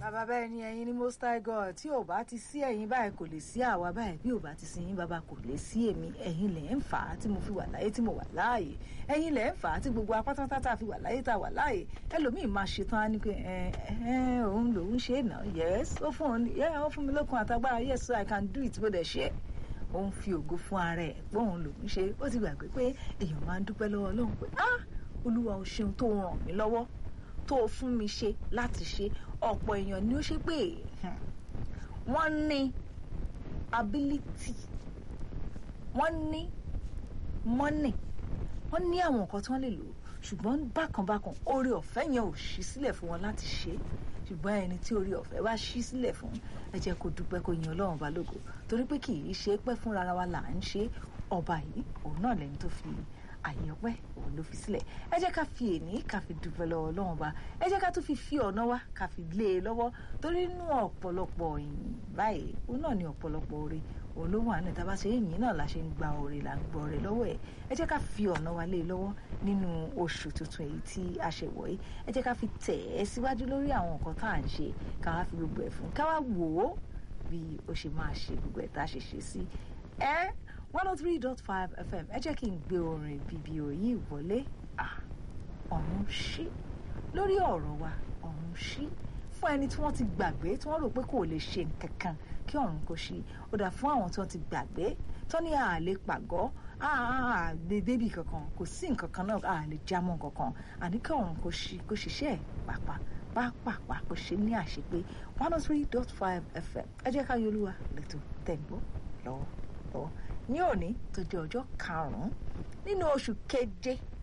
bàbá bẹ́ẹ̀ ni ẹ̀yin ni most high god tí ò bá ti sí ẹ̀yin báyìí kò lè sí àwa báyìí bí ò bá ti sí yín bàbá kò lè sí èmi ẹ̀yin lẹ̀ ń fà á tí mo fi wà láyé tí mo wà láàyè ẹ̀yin lẹ̀ ń fà á tí gbogbo apátátá tá a fi wà láyé tá a wà láàyè ẹlòmíì máa ṣetán á ní pé ẹ ẹ òun lòun ṣe é náà yes ó fún òun yẹ ó fún mi lókun àtagbára yes so i can do it bó dẹ̀ ṣe é ó ń fi ògo fún ara ẹ̀ pé òun lòun ṣe ó ti gbàgbé pé èèyàn máa ń dúpẹ́ lọ́wọ́ Ọlọ́run pé ah olúwa o ṣeun tó ràn mí lọ́wọ́ tó o fún mi ṣe láti ṣe ọ̀pọ̀ èèyàn ni ó ṣe pé wọ́n ní ability wọ́n ní money wọ́n ní àwọn nǹkan tí wọ́n lè lò ṣùgbọ́n bákanbákan oore ọ̀fẹ́ yẹn ò ṣí sílẹ̀ fún wọn láti ṣe ṣùgbọ́n ẹni tí oore ọ̀fẹ́ bá ṣí sílẹ̀ fún ẹ jẹ́ kó dúpẹ́ kó yin Ọlọ́run bá lógo torí pé kì í ṣe pẹ́ fúnra wa là ń ṣe ọba yìí òun náà lẹ́ni tó fi àyè ọpẹ́ òun ló fi sílẹ̀ ẹ jẹ́ ká fi èní ká fi dúpẹ́ lọ́wọ́ Ọlọ́run bá ẹ jẹ́ ká tún fi fi ọ̀nà wa ká fi lé e lọ́wọ́ torí inú ọ̀pọ̀lọpọ̀ ìyìn báyìí òun náà ní ọ̀pọ̀lọpọ̀ oore òun ló wà ní ìta bá ṣe ìyìn náà la ṣe ń gba oore là ń gbọ́ oore lọ́wọ́ ẹ̀ ẹ jẹ́ ká fi ọ̀nà wa lé e lọ́wọ́ nínú oṣù tuntun èyí tí a ṣe wọ̀ yìí ẹ jẹ́ ká fi tẹ̀ ẹ́ síwájú lórí àwọn nǹkan tá à ń ṣe ká wá fi gbogbo ẹ̀ fún ká wá wò ó bí ó ṣe máa ṣe gbogbo ẹ̀ tá a ṣe ṣe sí ẹ́ one oh three dot five fm ẹ jẹ́ kí n gbé orin bíbí òyìn wọlé ọ̀run ṣí lórí ọ̀rọ̀ wa ọ̀run ṣí fún ẹni tí wọ́n ti gbàgbé tí wọ́n rò pé kò lè ṣe nǹkan kan kí ọ̀run kò ṣí ó dà fún àwọn tí wọ́n ti gbàgbé tó ní àlè pàgọ́ àlè débì kankan kò sí nǹkan kan náà àlè jámọ́ kankan àní kí ọ̀run kò ṣí kò ṣiṣẹ́ pàpà pápápá kò ṣe ní àṣepé one oh three dot five fm ẹ jẹ́ ká yọlúwa lẹ́tọ̀ tẹ̀gbọ́ lọ́wọ́ lọ́wọ́ ní òní tó jẹ́ ọjọ́ karùn-ún nínú oṣù keje